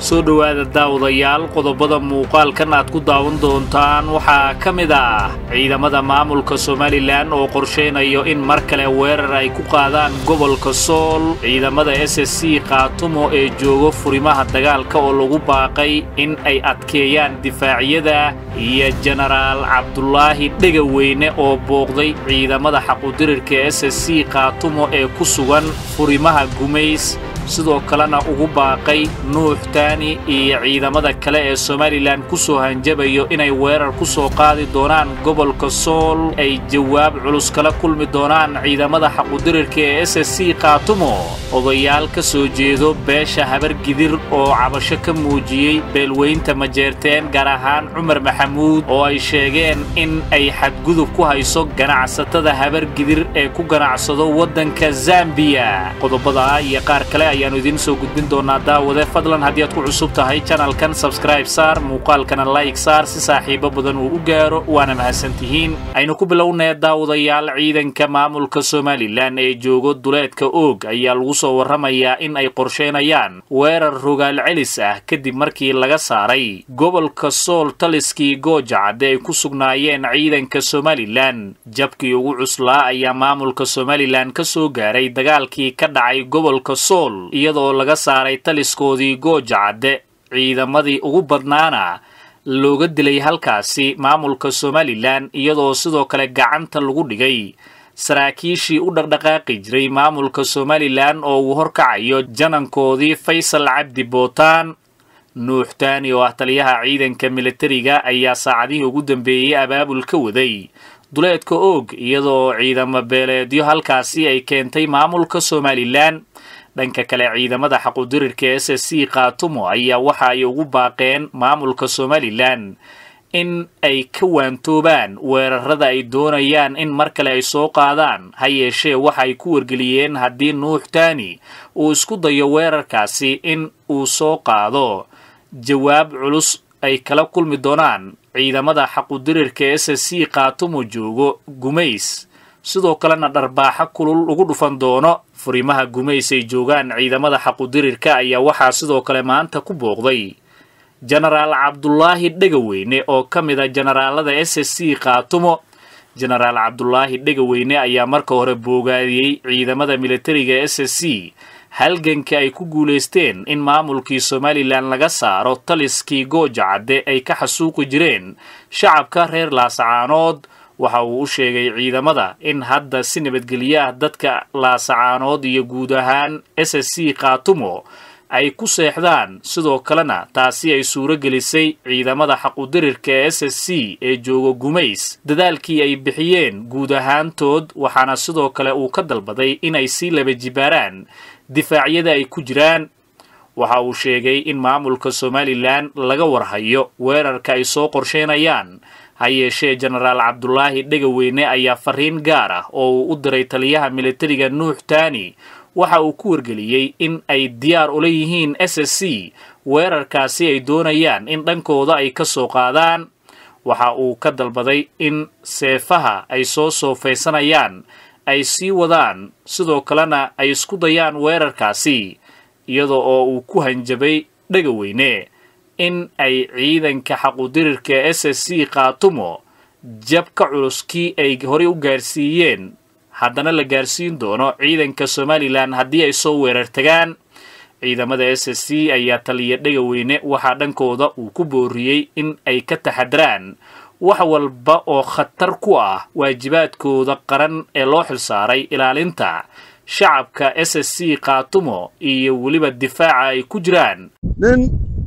soo dhowaada daawadayaal qodobada muuqaalkan aad ku daawan doontaan waxaa ka mid ah ciidamada maamulka somalilan oo qorshaynayo in mar kale weerar ay ku qaadaan gobolka sool ciidamada s s c khaatumo ee joogo furimaha dagaalka oo lagu baaqay in ay adkeeyaan difaacyada iyo jenaraal cabdulaahi dhegaweyne oo booqday ciidamada xaqudirirka s s c khaatumo ee ku sugan furimaha gumays sidoo kalena ugu baaqay nuux taani iyo ciidamada kale ee somalilan ku soo hanjabayo inay weerar ku soo qaadi doonaan gobolka sool ay jawaab culus kala kulmi doonaan ciidamada xaqudirirka ee s s c khaatumo odayaal ka soo jeedo beesha habargidir oo cabasho ka muujiyey beelweynta majeerteen gaar ahaan cumar maxamuud oo ay sheegeen in ay xadgudub ku hayso ganacsatada habargidir ee ku ganacsado waddanka zambiya qodobada iyo qaar kale ayaannu idiin soo gudbin doonaa daawade fadlan haddii aad ku cusub tahay janalkan sabskraib saar muuqaalkana layg saar si saaxiibo badan uu u gaaro waana mahadsantihiin aynu ku bilownaya daawadayaal ciidanka maamulka somalilan ee joogo duleedka oog ayaa lagu soo warramayaa in ay qorsheynayaan weerar rogaal celis ah kadib markii laga saaray gobolka sool taliskii goojacadde ay ku sugnaayeen ciidanka somalilan jabkii ugu cuslaa ayaa maamulka somalilan ka soo gaaray dagaalkii ka dhacay gobolka sool iyadoo laga saaray taliskoodii goojacadde ciidamadii ugu badnaana looga dilay halkaasi maamulka somalilan iyadoo sidoo kale gacanta lagu dhigay saraakiishii u dhaqdhaqaaqi jiray maamulka somalilan oo uu horkacayo janankoodii faysal cabdi bootaan nuux taani oo ah taliyaha ciidanka militariga ayaa saacadihii ugu dambeeyey abaabul ka waday duleedka oog iyadoo ciidamo beeleedyo halkaasi ay keentay maamulka somalilan dhanka kale ciidamada xaqudirirka s s c khaatumo ayaa waxa ay ugu baaqeen maamulka somalilan in ay ka waantoobaan weerarada ay doonayaan in mar kale ay soo qaadaan ha yeeshee waxa ay ku wargeliyeen haddii nuux taani uu isku dayo weerarkaasi in uu soo qaado jawaab culus ay kala kulmi doonaan ciidamada xaqudirirka s s c khaatumo joogo gumays sidoo kalena dharbaaxo kulul ugu dhufan doono furimaha gumays ay joogaan ciidamada xaqudirirka ayaa waxaa sidoo kale maanta ku booqday jenaraal cabdulaahi dhegaweyne oo ka mid a jenaraalada s s c khaatumo jenaraal cabdulaahi dhegaweyne ayaa marka hore boogaadiyey ciidamada militariga s s c halganka ay ku guulaysteen in maamulkii somalilan laga saaro taliskii goojacadde ay ka xasuuqi jireen shacabka reer laasacaanood waxa uu u sheegay ciidamada in hadda si nabadgelyo ah dadka laasacaanood iyo guud ahaan s s c khaatumo ay ku seexdaan sidoo kalena taasi ay suuro gelisay ciidamada xaqudirirka ee s s c ee jooga gumays dadaalkii ay bixiyeen guud ahaantood waxaana sidoo kale uu ka dalbaday inay sii laba jibaaraan difaacyada ay ku jiraan waxa uu sheegay in maamulka somalilan laga warhayo weerarka ay soo qorsheynayaan ha yeeshee jenaraal cabdulaahi dhegaweyne ayaa fariin gaar ah oo uu u diray taliyaha militariga nuux taani waxa uu ku wargeliyey in ay diyaar ula yihiin s s c weerarkaasi ay doonayaan in dhankooda ay ka soo qaadaan waxa uu ka dalbaday in seefaha ay soo soofaysanayaan ay sii wadaan sidoo kalena ay isku dayaan weerarkaasi iyada oo uu ku hanjabay dhegaweyne in ay ciidanka xaqudirirka s s c khaatumo jabka culuskii ay horey u gaarsiiyeen haddana la gaarsiin doono ciidanka somalilan haddii ay soo weerar tagaan ciidamada s s c ayaa taliya dhegaweyne waxaa dhankooda uu ku booriyey in ay ka taxadaraan wax walba oo khatar ku ah waajibaadkooda qaran ee loo xilsaaray ilaalinta shacabka s s c khaatumo iyo weliba difaaca ay ku jiraan nin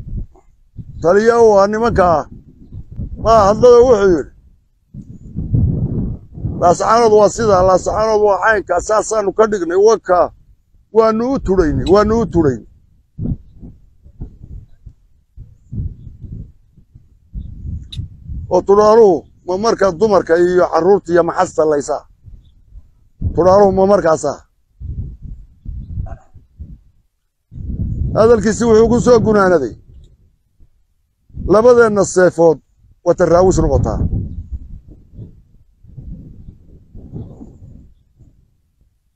taliya u ah nimankaa maa hadlada wuxuu yidhi laasacaanood waa sidaa laasacaanood waa caynkaa saasaannu ka dhignay wakaa waannu u tudhaynay waannu u tudhaynay oo tudhaaluhu ma marka dumarka iyo carruurta iyo maxasta laysaa tudhaaluhu ma markaasaa hadalkiisi wuxuu ku soo gunaanaday labadeenna seefood wata raawis noqotaa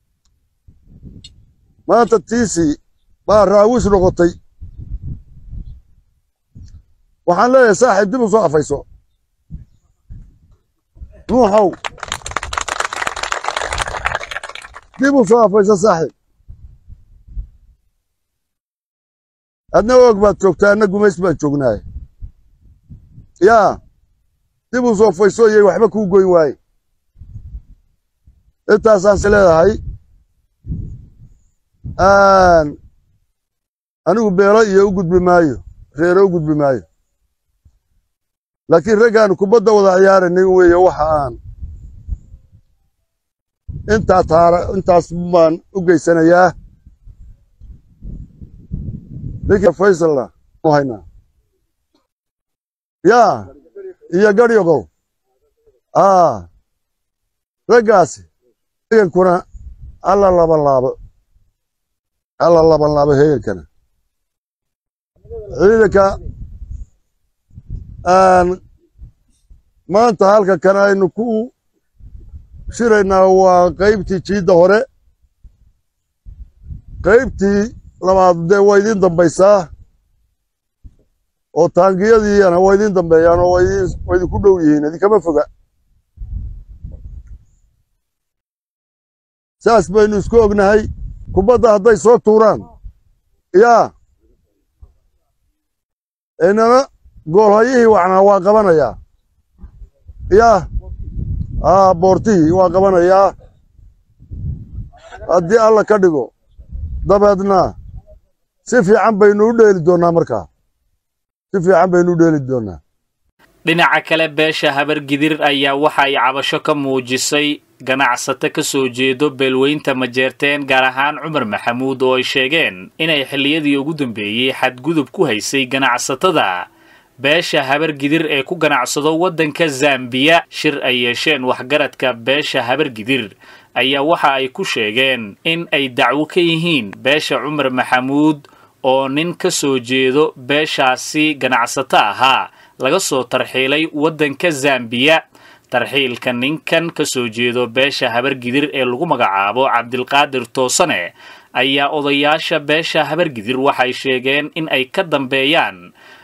maanta tiisii baa raawis noqotay waxaan leeyahay saaxiib dib u soo afayso nuuxow dib u soo afayso saaxiib adna og baad joogtaa adna gumays baan joognaay yaa dib u soo afayso iyay waxba kuu goyn waaye intaasaanse leedahay anigu beelo iyo u gudbi maayo reero u gudbi maayo laakiin raggaan kubadda wada ciyaaranin weeye waxa aan intaa taara intaas baan u geysanayaa ninka faysalna u haynaa yaa iyo garyogow aa raggaasi hegankuna alla laban laabo alla laban laabo hegankana ciidanka maanta halka kan aynu ku shiraynaa waa qaybtii jiidda hore qaybtii labaad dee waa idiin dambaysaa oo taangiyadiina waa idiin dambeeyaan oo waa idinku dhow yihiin idinkama foga saas baynu isku ognahay kubadda hadday soo tuuraan yaa inana goolhayihii wacnaa waa qabanayaa yaa aa boortihii waa qabanayaa haddii alla ka dhigo dabeedna si fiican baynu u dheeli doonnaa markaa si fiican baynu u dheeli doonnaa dhinaca kale beesha habargidir ayaa waxa ay cabasho ka muujisay ganacsato ka soo jeedo beelweynta majeerteen gaar ahaan cumar maxamuud oo ay sheegeen inay xilliyadii ugu dambeeyey xadgudub ku haysay ganacsatada beesha habargidir ee ku ganacsado waddanka zambiya shir ay yeesheen waxgaradka beesha habargidir ayaa waxa ay ku sheegeen in ay dacwo ka yihiin beesha cumar maxamuud oo nin ka soo jeedo beeshaasi ganacsato ahaa laga soo tarxiilay waddanka zambiya tarxiilka ninkan ka soo jeedo beesha habargidir ee lagu magacaabo cabdilqaadir toosane ayaa odayaasha beesha habargidir waxay sheegeen in ay ka dambeeyaan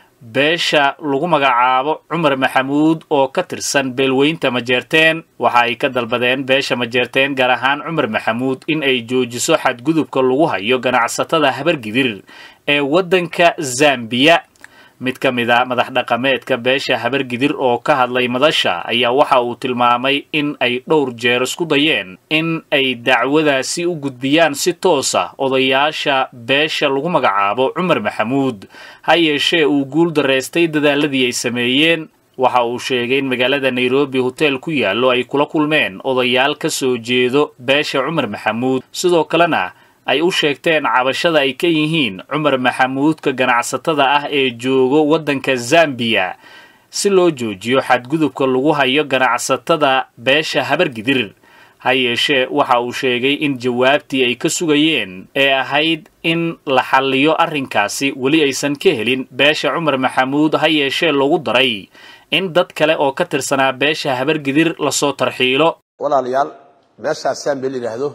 beesha lagu magacaabo cumar maxamuud oo ka tirsan beelweynta majeerteen waxa ay ka dalbadeen beesha majeerteen gaar ahaan cumar maxamuud in ay joojiso xadgudubka lagu hayo ganacsatada habargidir ee waddanka zambiya mid ka mid a madax dhaqameedka beesha habargidir oo ka hadlay madasha ayaa waxa uu tilmaamay in ay dhowr jeer isku dayeen in ay dacwadaasi u gudbiyaan si toos ah odayaasha beesha lagu magacaabo cumar maxamuud ha yeeshee uu guul daraystay dadaaladii ay sameeyeen waxa uu sheegay in magaalada nairobi hotel ku yaallo ay kula kulmeen odayaal ka soo jeedo beesha cumar maxamuud sidoo kalena ay u sheegteen cabashada ay ka yihiin cumar maxamuudka ganacsatada ah ee joogo waddanka zambiya si loo joojiyo xadgudubka lagu hayo ganacsatada beesha habargidir ha yeeshee waxa uu sheegay in jawaabtii ay ka sugayeen ee ahayd in la xalliyo arrinkaasi weli aysan ka helin beesha cumar maxamuud ha yeeshee lagu daray in dad kale oo ka tirsanaa beesha habargidir lasoo tarxiilo walaalayaal meeshaas saambe la yidhaahdo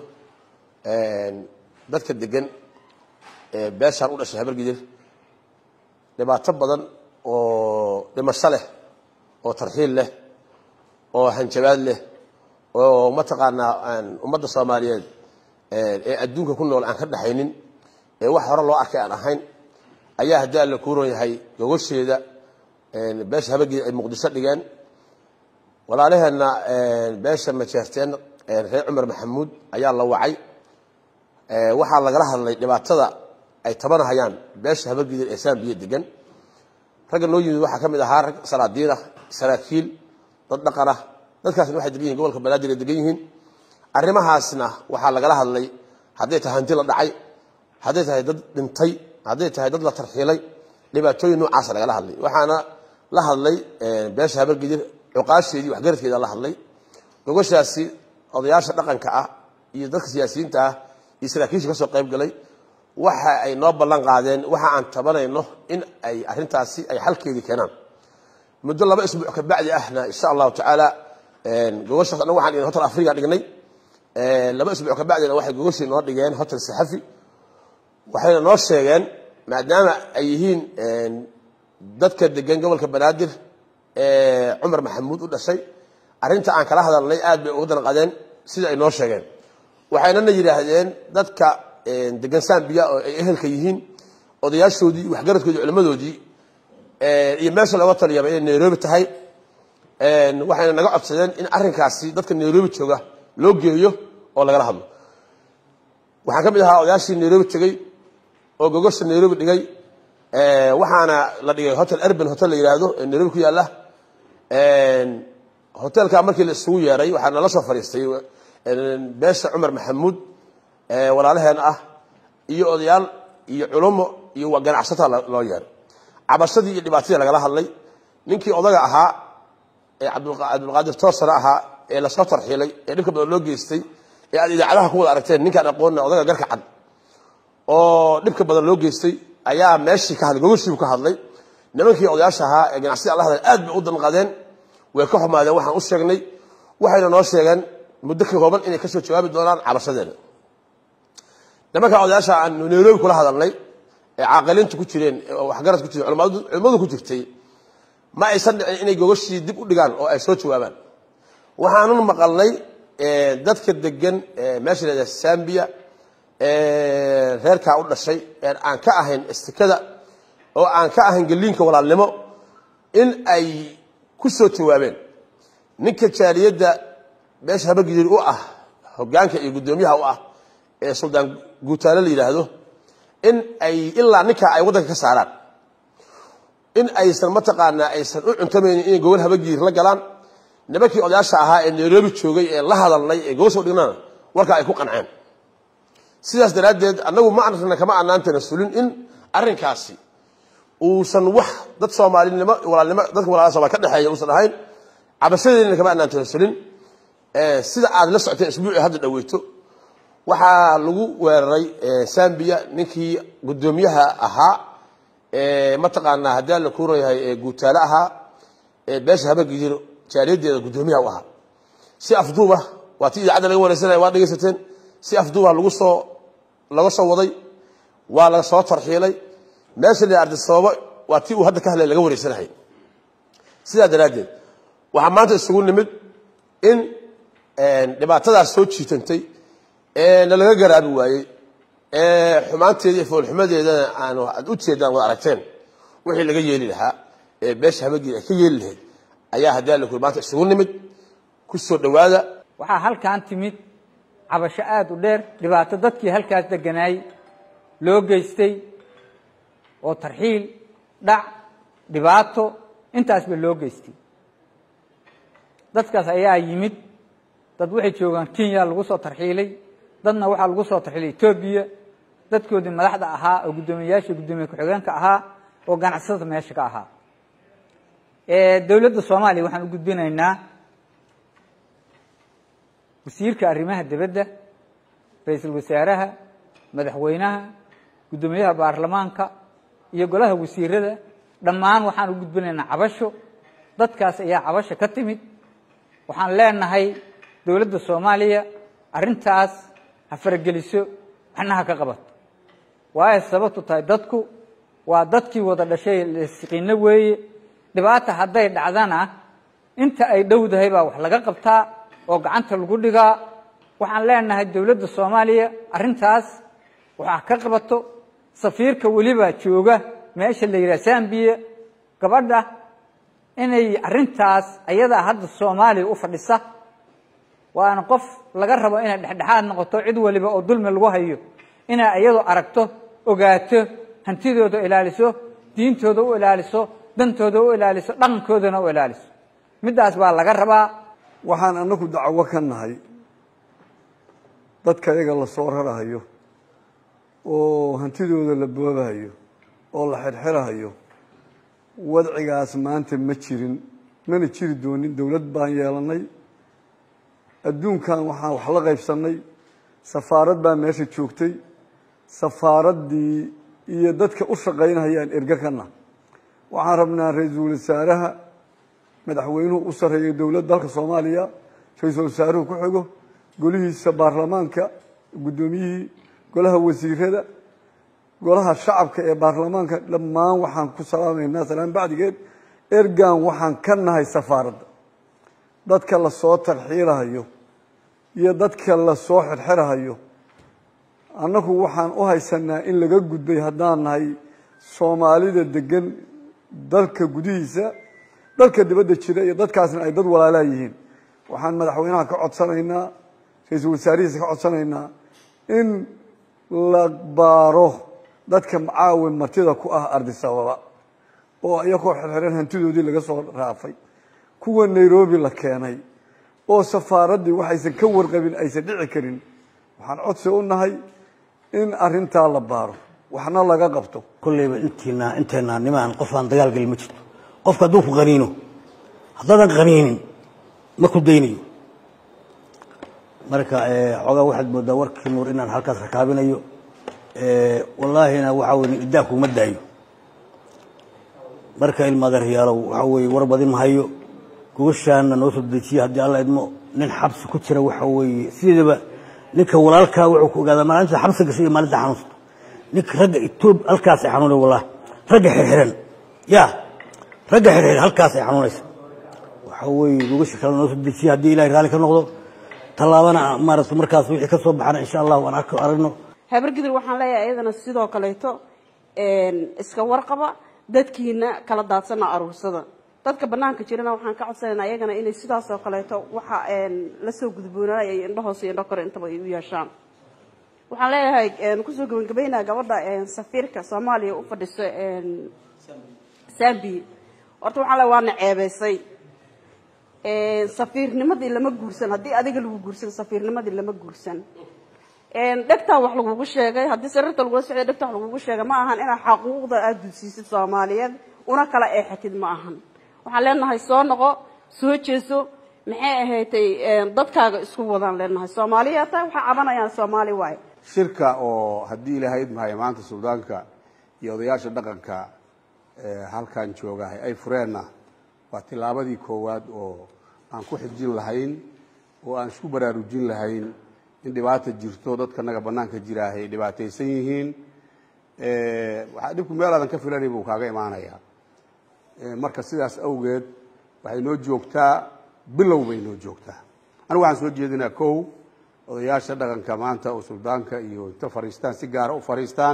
dadka degan ee beeshaan u dhashay habargidir dhibaato badan oo dhimasho leh oo tarxiil leh oo hanjabaad leh oo mataqaanaa ummadda soomaaliyeed ee adduunka ku nool aan ka dhaxaynin ee wax hore loo arkay aan ahayn ayaa haddii alla kuuron yahay gogosheeda beesha habargidir ay muqdisho dhigeen walaalaheenna beesha majeerteen reer cumar maxamuud ayaa la wacay waxaa lagala hadlay dhibaatada ay tabanahayaan beesha habargidir ee saambiya degan ragga noo yimid waxaa ka mid ahaa rag salaadiin ah saraakiil dad dhaqan ah dadkaasna waxay degan yihin gobolka banaadir ay degan yihiin arrimahaasna waxaa lagala hadlay hadday tahay hanti la dhacay hadday tahay dad dhintay hadday tahay dad la tarxiilay dhibaatooyin noocaasa lagala hadlay waxaana la hadlay beesha habargidir cuqaasheedii waxgaradkeeda la hadlay gogoshaasi odayaasha dhaqanka ah iyo dadka siyaasiyiinta ah iyo saraakiisha ka soo qayb galay waxa ay noo ballan qaadeen waxa aan tabanayno in ay arrintaasi ay xalkeedii keenaan muddo laba isbuuc ka bacdi ahna insha allahu tacaala gogoshaas annagu waxaan dhignay hotel afriga dhignay laba isbuuc ka bacdina waxay gogoshii noo dhigeen hotel saxafi waxayna noo sheegeen maadaama ay yihiin dadka degan gobolka banaadir ee cumar maxamuud u dhashay arrinta aan kala hadalnay aad bay uga danqadeen sida ay noo sheegeen waxaynana yidhaahdeen dadka degan sambiya oo ay ehelka yihiin odayaashoodii waxgaradkoodii culimmadoodii iyo meesha looga taliyaba inay nairobi tahay waxayna naga codsadeen in arrinkaasi dadka nairobi jooga loo geeyo oo lagala hadlo waxaan ka mid ahaa odayaashii nairobi tegey oo gogosha nairobi dhigay waxaana la dhigay hotel urban hotel la yidhaahdo ee nairobi ku yaalla hotelka markii la isugu yeeray waxaa nala soo fadhiistay beesha cumar maxamuud walaalaheen ah iyo odayaal iyo culumo iyo ganacsataa loo yeeray cabashadii iyo dhibaatadii lagala hadlay ninkii odaga ahaa ee cabdulqaadir toosana ahaa ee lasoo tarxiilay ee dhibka badan loo geystay ee aad idaacadaha ku wada aragteen ninkaan aqoonna odaga garka cad oo dhibka badan loo geystay ayaa meeshii ka hadlay gogoshiibu ka hadlay nimankii odayaasha ahaa ee ganacsida alla hadlay aad bay u danqadeen way ka xumaadeen waxaan u sheegnay waxayna noo sheegeen muddo ka kooban inay kasoo jawaabi doonaan cabashadeena nimanka odayaasha aan nairobi kula hadalnay ee caaqiliintu ku jireen waxgarad ku jireen culimmadu ku jirtay ma aysan dhicin inay gogoshii dib u dhigaan oo ay soo jawaabaan waxaanun maqalnay dadka degan meesha lahada sambiya reerkaa u dhashay ee aan ka ahayn istikada oo aan ka ahayn geliinka walaalnimo in ay ku soo jawaabeen ninka jaaliyadda meesha habagidir u ah hogaanka iyo guddoomiyaha u ah ee suldaan guutaale la yidhaahdo in ay ilaa ninkaa ay waddanka ka saaraan in aysan mataqaanaa aysan u cuntamaynin inay gobol habagiir la galaan nimankii odayaasha ahaa ee nairobi joogay ee la hadalnay ee gobol soo dhignana warkaa ay ku qanceen sidaas daraaddeed annagu ma arna kama anaan tanasulin in arrinkaasi uusan wax dad soomaalinimo walaalnimo dadka walaalada somaali ka dhexeeya uusan ahayn cabashadeedina kama anaan tanasulin sida aad la socoteen isbuucii hadda dhaweyto waxaa lagu weeraray sambiya ninkii guddoomiyaha ahaa mataqaanaa haddii la kuurayahay guutaale ahaa beesha habagidir jaaliyadeeda guddoomiyaha u ahaa si afduuba waa ti idaacadda laga wareysanaya waa dhegaysateen si afduuba lagu soo laga soo waday waa laga soo tarxiilay meesha la ardisababo waa tii uu hadda ka hadlay laga wareysanahay sidaa daraaddeed waxaa maanta isugu nimid in dhibaatadaas soo jiitantay ee nalaga garaabi waayey ee xumaanteeda iyo foolxumadeedana aanu ad u jeedaan wada aragteen wixii laga yeeli lahaa ee beesha habageed ay ka yeeli lahayd ayaa haddii alla kuri maanta isugu nimid ku soo dhowaada waxaa halkan timid cabasho aada u dheer dhibaato dadkii halkaas deganaay loo geystay oo tarxiil dhac dhibaato intaasba loo geystay dadkaas ayaa yimid dad waxay joogaan kenya lagu soo tarxiilay dadna waxaa lagu soo tarxiilay etoobiya dadkoodii madaxda ahaa oo guddoomiyayaasha guddoomiye ku-xigeenka ahaa oo ganacsatada meesha ka ahaa dowladda soomaaliya waxaan u gudbinaynaa wasiirka arrimaha dibadda ra-iisul wasaaraha madaxweynaha guddoomiyaha baarlamaanka iyo golaha wasiirada dhammaan waxaan u gudbinaynaa cabasho dadkaas ayaa cabasho ka timid waxaan leenahay dowladda soomaaliya arrintaas ha farageliso waxna ha ka qabato waayo sababtu tahay dadku waa dadkii wada dhashay lasiqiino weeye dhibaata hadday dhacdana inta ay dhowdahay baa wax laga qabtaa oo gacanta lagu dhigaa waxaan leenahay dowladda soomaaliya arrintaas waxaa ka qabato safiirka weliba jooga meesha la yidhaha sambiya gabadha inay arrintaas ayadaa hadda soomaaliya u fadhisa waana qof laga rabo inay dhexdhexaad noqoto cid waliba oo dulmi lagu hayo inay iyadu aragto ogaato hantidooda ilaaliso diintooda u ilaaliso dantooda u ilaaliso dhaqankoodana u ilaaliso middaas baa laga rabaa waxaan anagu dacwo ka nahay dadka iyaga la soo rarahayo oo hantidooda la boobahayo oo la xirxirahayo wadcigaas maanta ma jirin mana jiri doonin dowlad baan yeelanay adduunkan waxaan wax la qaybsannay safaarad baa meesha joogtay safaaraddii iyo dadka u shaqaynahayaan erge kana waxaan rabnaa ra-iisul wasaaraha madaxweynuhu u sarreeya dowladda dalka soomaaliya ra-iisul wasaaruhu ku xigo golihiisa baarlamaanka guddoomiyihii golaha wasiirada golaha shacabka ee baarlamaanka dhammaan waxaan ku salaamaynaa salaan bacdigeed ergan waxaan ka nahay safaaradda dadka lasoo tarxiilahayo iyo dadka lasoo xirxirahayo annagu waxaan u haysanaa in laga gudbay haddaan nahay soomaalida degan dalka gudihiisa dalka dibadda jira iyo dadkaasna ay dad walaalaa yihiin waxaan madaxweynaha ka codsanaynaa ra-iisul wasaarihiisa ka codsanaynaa in la baaro dadka macaawin martida ku ah ardisababa oo iyakoo xirxiran hantidoodii laga soo raafay kuwa nairobi la keenay oo safaaraddii waxaysan ka warqabin aysan dhici karin waxaan codsi u nahay in arintaa la baaro waxna laga qabto kolleyba intiina inteena nimaan qof aan dagaal gelin ma jirto qofka hadduu ku qaniino haddaadan qaniinin ma ku daynayo marka xoogaa waxaad moodaa warkii nuur inaan halkaas rakaabinayo wallaahina waxaa wey nin idaa kuma daayo marka ilmaadeeryaalow waxaa weeye war badin mahayo gogoshaana noo soo dejiye haddii alla idmo nin xabsi ku jira waxa weeye sideedaba ninka walaalkaa wuxuu ku ogaadaa maalinta xabsi gashay iyo maalinta xanuunsato ninka ragga etoob halkaas ay xanuunay wallahi ragga xirxiran ya ragga xirxiran halkaas ay xanuunaysa waxa weeye gogosha kale noo soo dejiye haddii ilahay raalli ka noqdo tallaabana maaragta markaas wixii ka soo baxana insha allahu aan arko aragno habargidir waxaan leeyahay iyadana sidoo kaleeto iska warqaba dadkiina kala daadsana aruursada dadka banaanka jirana waxaan ka codsanaynaa iyagana inay sidaas oo kaleeto waxa lasoo gudboonaay ay indho hoose iyo indho kore intaba ay u yeeshaan waxaan leeyahay kusoo gabagabeynaa gabadha safiirka soomaaliya u fadhiso sambi horta waxaan leeyahay waana ceebeysay safiirnimadii lama guursan haddii adiga lagu guursan safiirnimadii lama guursan dhegtaa wax lagugu sheegay haddii sariirta lagula socday dhegta wax lagugu sheegay ma ahan inaad xaquuqda aada dudsiisid soomaaliyeed una kala eexatid ma ahan waxaan leenahay soo noqo soo jeeso maxay ahaydtay dadkaaga isku wadaan leenahay soomaaliya taa waxaa cabanayaan soomaali waay shirka oo haddii ilahayd mahay maanta suldaanka iyo odayaasha dhaqanka halkan joogahay ay fureenna waa tillaabadii koowaad oo aan ku xijin lahayn oo aan isku baraarujin lahayn in dhibaata jirto dadkanaga banaanka jiraahay ay dhibaataysan yihiin waxaa dhibku meel aadan ka filanay buu kaaga imaanayaa marka sidaas awgeed waxay noo joogtaa bilow bay noo joogtaa anigu waxaan soo jeedinaa kow odayaasha dhaqanka maanta oo suldaanka iyo inta fariistaan si gaara u fariistaan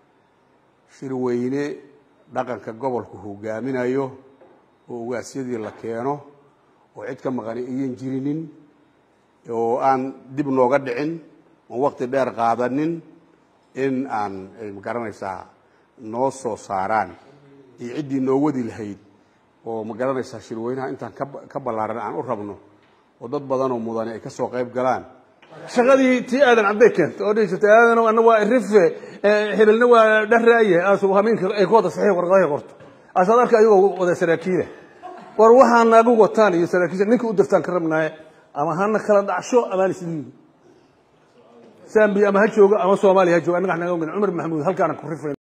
shirweyne dhaqanka gobolku hogaaminayo oo ugaasyadii la keeno oo cid ka maqani iyan jirinin oo aan dib nooga dhicin oon waqti dheer qaadanin in aan magaranaysaa noo soo saaraan iyo ciddii noo wadi lahayd oo magaranaysaa shirweynaha intaan ka ballaaran aan u rabno oo dad badanoo mudani ay ka soo qayb galaan shaqadii tii aadan cabday keenta oo dhihi jirtay aadanow ana waa rife hebelna waa dharaaye aasugu hameenka ay ku wada saxiix warqadahay qorto asaad arka ayagoo wada saraakiila war waxaa naagu wataan iyo saraakiisha ninka u dirtaan ka rabnaaye ama hana kala dhacsho amaan isdiido sambi ama ha joogo ama soomaaliya ha joogo annaga naga cumar maxamuud halkaana ku rifay